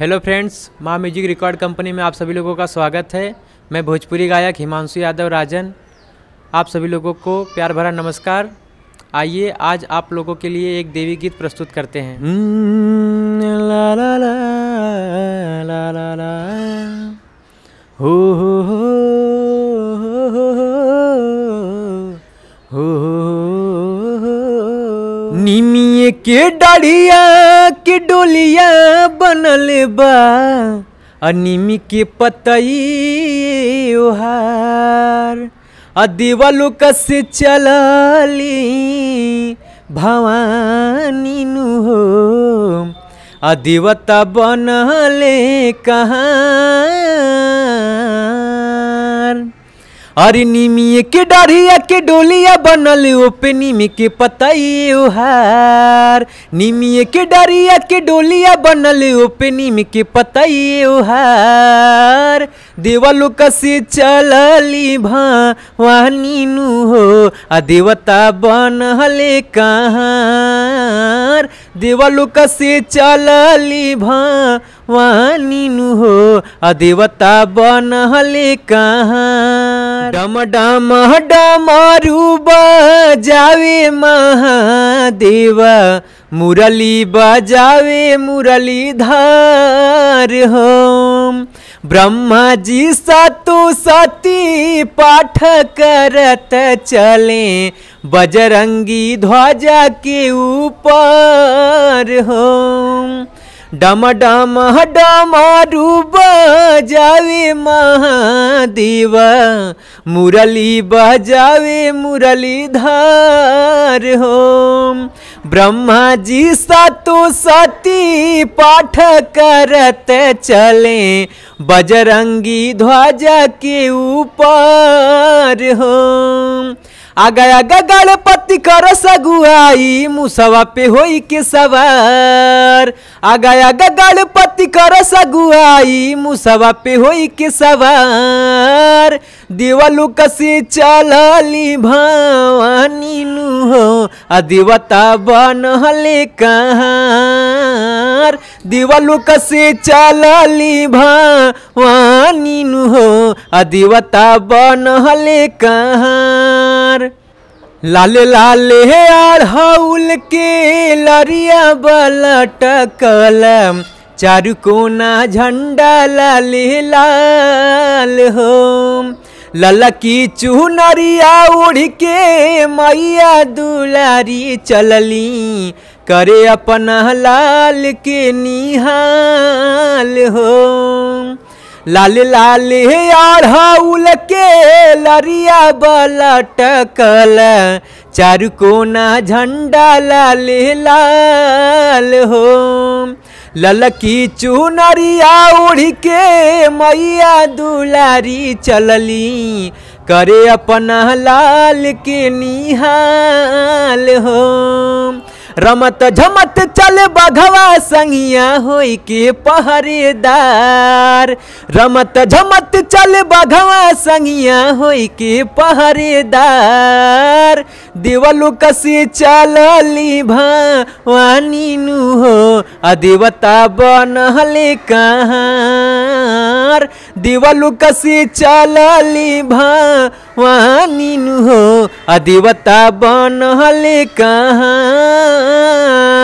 hello friends माँ music record company में आप सभी लोगों का स्वागत है मैं भोजपुरी गायक हिमांशु यादव राजन आप सभी लोगों को प्यार भरा नमस्कार आइए आज आप लोगों के लिए एक देवी गीत प्रस्तुत करते हैं ला ला ला ला ला ला हो हो हो हो हो हो निमिये के डाढ़िया के डोलिया बनल बा आ निमी के पतई ओहार आ देवालो कसे चलली भवानी नु हो आ देवता बनले कहाँ अरे निमिये के डरिया के डोलिया बनल ओपे निमी के पतई ओहार निमिये के डरिया के डोलिया बनल ओपे निमी के पतई ओहार देवलो कसे चलली भवानी नु हो आ देवता बनले कहाँ देवलो कसे चलली भवानी नु हो आ देवता बनले कहाँ डम डम डमरू बजावे महादेवा मुरली बजावे मुरली धार हम ब्रह्मा जी सतु सती पाठ करत चले बजरंगी ध्वजा के ऊपर हम डम डम डमरू बजावे महादेवा मुरली बजावे मुरली धार होम ब्रह्मा जी सतु सती पाठ करत चले बजरंगी ध्वजा के ऊपर होम आगा आगा गणपति कर सगुआई मुसवा पे होई के सवार आगा आगा गणपति कर सगुआई मुसवा पे होई के सवार देवलु कसे चलली भवानी नु हो आ देवता बनहले कहाँ देवलु कसे चलली भवानी नु हो आ देवता बनहले कहाँ लाले लाले अढ़ौल के लरिया बलटकल चारू कोना झंडा लाले लाल हो ललकी चुनरिया उड़ के मैया दुलारी चलली करे अपना लाल के निहाल हो लाल लाल अढ़ौल के लरिया बलटकल चारू कोना झंडा लाल लाल हो ललकी चुनरिया उड़ के मैया दुलारी चलली करे अपना लाल के निहाल हो रमत झमत चल बघवा संगिया होई के पहरेदार रमत झमत चल बघवा संगिया होई के पहरेदार देवलु कसे चलली भवानी नु हो आ देवता बनहले कहाँ देवलु कसे चलली भवानी नु हो आ देवता बनहले कहाँ